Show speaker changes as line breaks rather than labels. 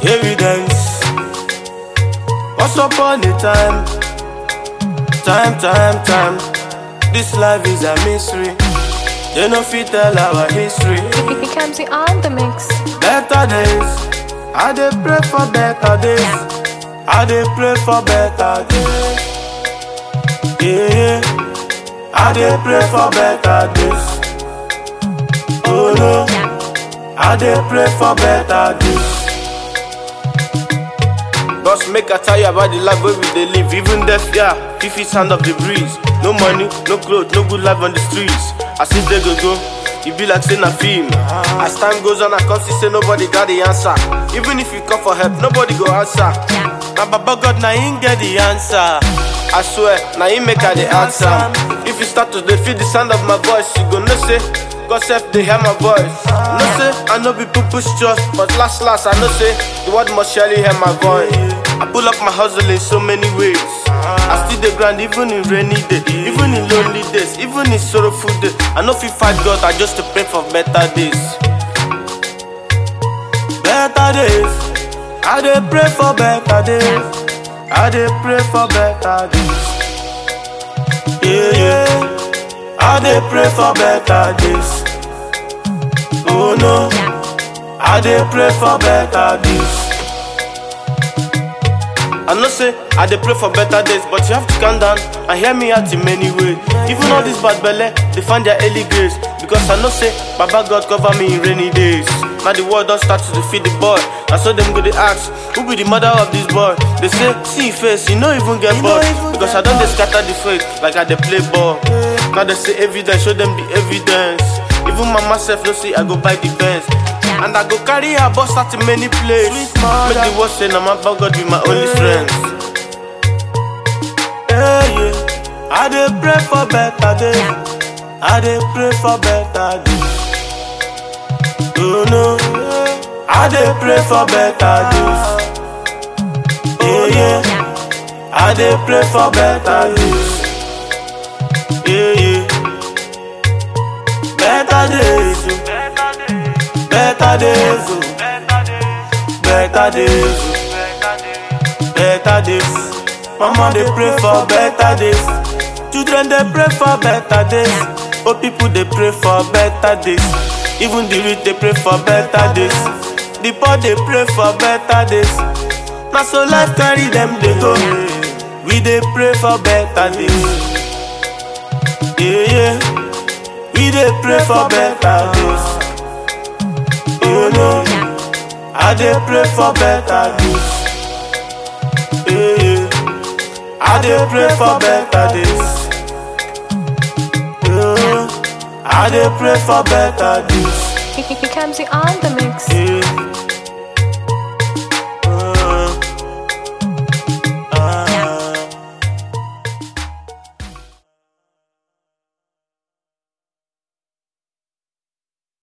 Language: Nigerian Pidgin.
evidence. Once upon a time, time, time, time. This life is a mystery. They no fit tell our history.
It comes on the mix.
Better days, I dey pray for better days. I dey pray for better days. Yeah, I dey pray for better days. Oh no, I dey pray for better days. Boss, make I tell you about the life where we dey live. Even death, yeah, fifty sound of the breeze. No money, no clothes, no good life on the streets. As if they go go, it be like saying a film. As time goes on, I come see say nobody got the answer. Even if you call for help, nobody go answer. Na Baba God, na him get the answer. I swear, na him make I the answer. If you start to dey feel the sound of my voice, you go know say. God self they hear my voice. No say I know be people's trust, but last last I know say the world must surely hear my voice. I pull up my hustle in so many ways. I still the grind even in rainy day, even in lonely days, even in sorrowful days. I know if you fight God, I just to pray for better days. Better days, I dey pray for better days. I dey pray for better days. Yeah, yeah. I dey pray for better days. Oh no, I dey pray for better days. I know say I dey pray for better days, but you have to calm down and hear me out in many ways. Even all this bad belle, they find their early grace because I know say Baba God cover me in rainy days. Now the world don start to defeat the boy, and so them go dey ask, who be the mother of this boy? They say, see him face, he no even get boy because I don dey scatter the faith like I dey play ball. Now they say evidence, show them the evidence. Even mama self no say I go buy the Benz. And I go carry her bus out to many places. Make the world say, nah, my God be my only strength. Yeah, yeah. I dey pray for better days. I dey pray for better days. Oh no, I dey pray for better days. Yeah, yeah. I dey pray for better days. Yeah, yeah. Better days. oh. Better days. oh. Better days. oh. Better days. Mama dey pray for better days. Children dey pray for better days. Old people dey pray for better days. Even the rich dey pray for better days. The poor dey pray for better days. Na so life carry them dey go. We dey pray for better days. Yeah, yeah. We dey pray for better days. Oh no, I dey pray for better days. Yeah, yeah. I dey pray for better days. Yeah, I dey pray for better days.
It comes on the mix.
Yeah.